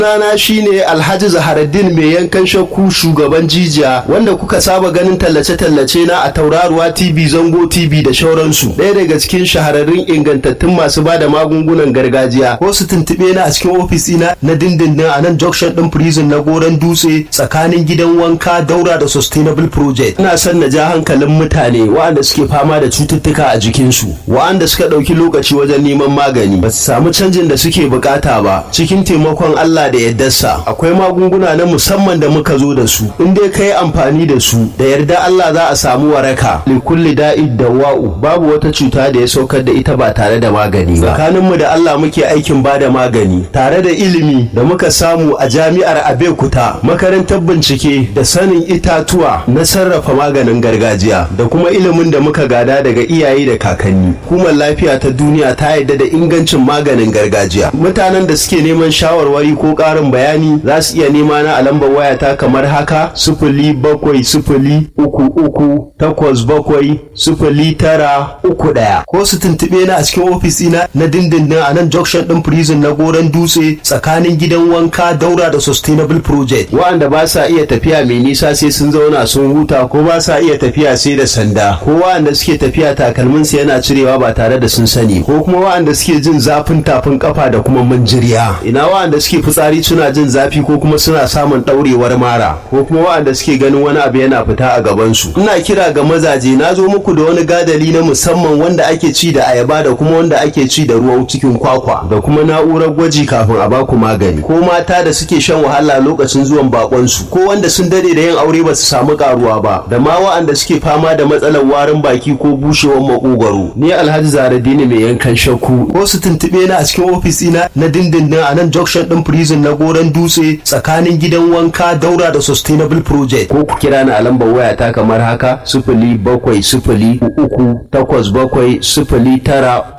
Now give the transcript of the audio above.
Rana shine Alhaji Zaharaddin mai yankan shakku shugaban jijiya wanda kuka saba ganin tallace-tallace na a tauraruwa TV Zango TV da shauransu. Ɗaya daga cikin shahararrun ingantattun masu bada magungunan gargajiya. Ko su tuntuɓe na a cikin ofis ɗina na dindindin a nan junction ɗin prison na Goron Dutse tsakanin gidan wanka daura da Sustainable Project. Ina son na ja hankalin mutane waɗanda suke fama da cututtuka a jikinsu, waɗanda suka ɗauki lokaci wajen neman magani, ba su samu canjin da suke bukata ba. Cikin taimakon Allah da yaddarsa akwai magunguna na musamman da muka zo da su in dai ka yi amfani da su da yarda Allah za a samu waraka likulli da'id da wa'u babu wata cuta da ya saukar da ita ba tare da magani ba tsakaninmu da Allah muke aikin ba da magani tare da ilimi da muka samu a jami'ar Abeokuta makarantar bincike da sanin itatuwa na sarrafa maganin gargajiya da kuma ilimin da muka gada daga iyaye da kakanni hukumar lafiya ta duniya ta yarda da ingancin maganin gargajiya mutanen da suke neman shawarwari ko ƙarin bayani za su iya nema na a lambar wayata kamar haka sifili bakwai sifili uku uku takwas bakwai sifili tara uku ɗaya ko su tuntuɓe na a cikin ofis ɗina na dindindin a nan junction ɗin prison na goron dutse tsakanin gidan wanka daura da sustainable project wa'anda ba sa iya tafiya mai nisa sai sun zauna sun huta ko ba sa iya tafiya sai da sanda ko wa'anda suke tafiya takalmin su yana cirewa ba tare da sun sani ko kuma wa'anda suke jin zafin tafin kafa da kuma manjiriya ina wa'anda suke fitsari suna jin zafi ko kuma suna samun ɗaurewar mara ko kuma wa'anda suke ganin wani abu yana fita a gabansu ina kira ga mazaje na zo muku da wani gadali na musamman wanda ake ci da ayaba da kuma wanda ake ci da ruwan cikin kwakwa da kuma na'urar gwaji kafin a baku magani ko mata da suke shan wahala lokacin zuwan bakonsu ko wanda sun dade da yin aure ba su samu karuwa ba da ma wa'anda suke fama da matsalar warin baki ko bushewar makogwaro ni alhaji zaradini mai yankan shakku ko su tuntuɓe na a cikin ofis ina na dindindin a nan junction ɗin prison na goron dutse tsakanin gidan wanka daura da sustainable project ko ku kira ni a lambar waya ta kamar haka sifili bakwai sifili uku takwas bakwai sifili tara